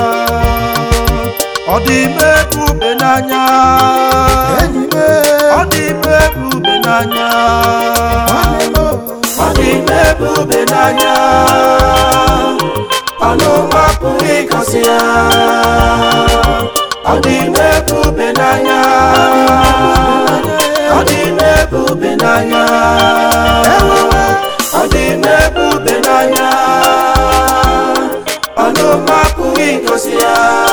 ọ dị ime ebube n'anya enyi m ọ dị ime ebube n'anya nwanne m ọ dị ime ebube n'anya ọnụ mapụghị ịkọsị ya ọ dị ime ebube n'anya ọ dị ime ebube n'anya ọ dị ime ebube n'anya ọnụ mapụghị ịkọsị ya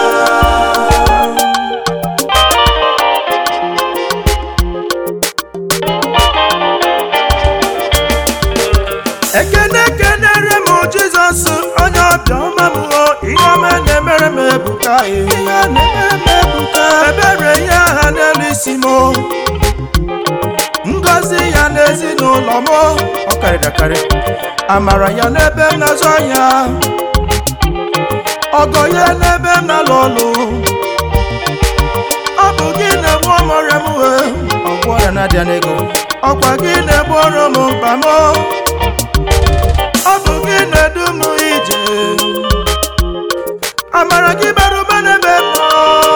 ekene kenere m jizọs onye ọbịa ọma m o ihe ọma na-emere m ebuka ihe na-emere m ebuka ebere ya ha n'elu isi m o. ngọzi ya n'ezinụlọ m o. ọ karịrị akarị amara ya n'ebe m na-azụ ahịa ọgọ ya n'ebe m na-alụ ọlụ ọ bụ gị na-egbu ọmọrịa m wee ọgwụ ọrịa na-adịa n'ego ọkwa gị na-egbu ọrụ m mkpa m o. ọ bụ gị na-edu m ije amara gị bara ụba n'ebe m nọ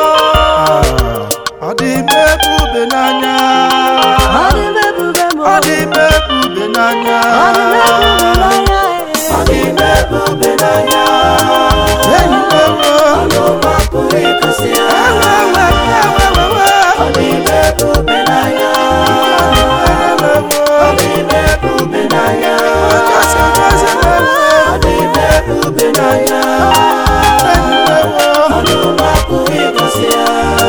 ọ dị ime ebube n'anya Ọ dị m ebube m ọ dị ime ebube n'anya Ọ dị m ebube n'anya ọ dị ime ebube n'anya enyi m ewo ọnụ mapụrụ ịkụsị ya ewe ewe ewe ewe ọ dị ime ebube n'anya ọ dị ime ebube n'anya kasị kasị ewe ọ dị ime ebube n'anya enyi m ewo ọnụ mapụrụ ịkụsị ya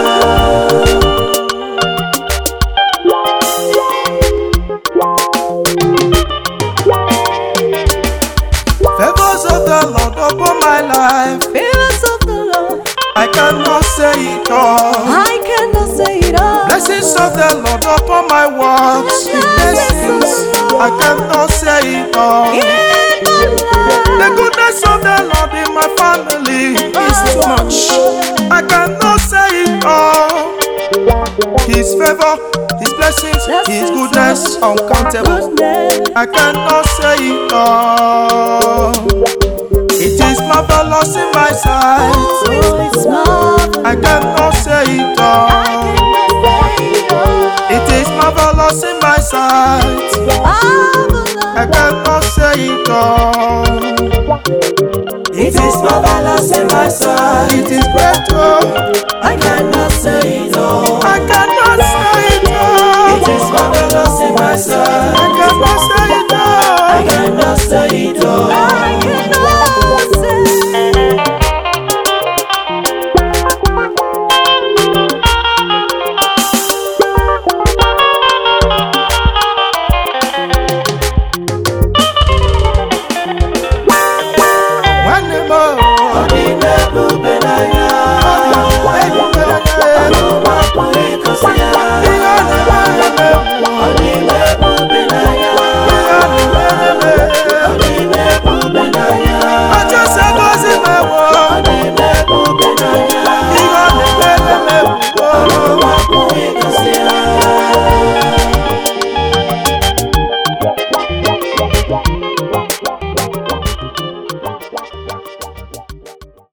Favors of the Lord upon my life, Favors of the Lord I cannot say it all. I cannot say it all Blessings of the Lord upon my works, blessings I cannot say it all. In my The life goodness of the Lord in my family is too much. I cannot say it all. His favor, His blessings, His goodness uncountable. Goodness I cannot say it all. It is marvelous in my sight. Oh, it's marvelous I cannot say it all. It is marvelous in my sight. I cannot say it all. It is marvelous in my sight. it is great oh